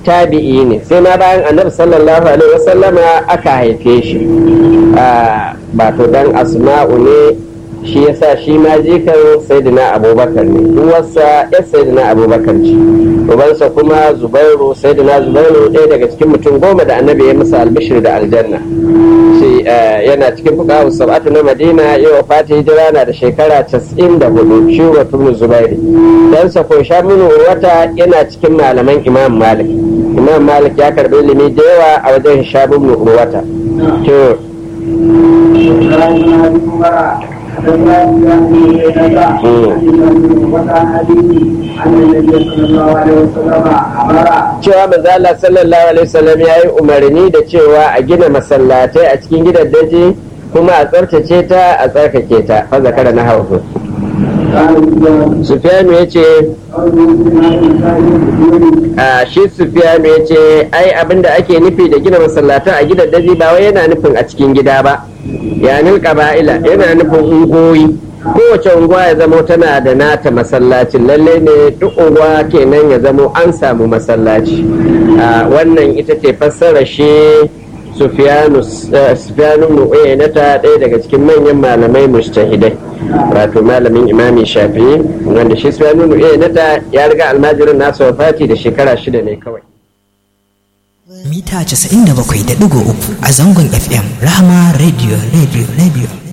tabi'i ne sai ma bayan annabi sallallahu alaihi wasallama aka haife shi ba to dan asma'u ne shi yasa shi ma jikan sayyidina abubakar ne uwarsa ya sayyidina abubakar ce ubansa kuma zubairu sayyidina zubairu ɗaya daga cikin mutum goma da annabi ya masa albishir da aljanna shi yana cikin fuqahu sab'atu na madina yau fati hijira na da shekara 94 shi wa tunu zubairi dan sa ko shamunu wata yana cikin malaman imam malik imam malik ya karbi ilimi da yawa a wajen shamunu urwata to cewa manzala sallallahu alaihi wasallam ya yi umarni da cewa a gina masallatai a cikin gidan daji kuma a tsarkace ta a tsarkake ta fa zakara na haufu sufiyanu ya ce a shi sufiyanu ya ce ai abinda ake nufi da gina masallata a gidan daji ba wai yana nufin a cikin gida ba yanin ƙaba'ila yana nufin ungoyi kowace unguwa ya zamo tana da nata masallacin lalle ne duk unguwa kenan ya zamo an samu masallaci wannan ita ce fassara shi sufiyanu nu'ayyana ɗaya daga cikin manyan malamai mustahidai wato malamin imami shafi'i wanda shi sufiyanu nu'ayyana ya riga almajirin nasa wafati da shekara shida ne kawai mita 97.3 a zangon fm rahama radio radio radio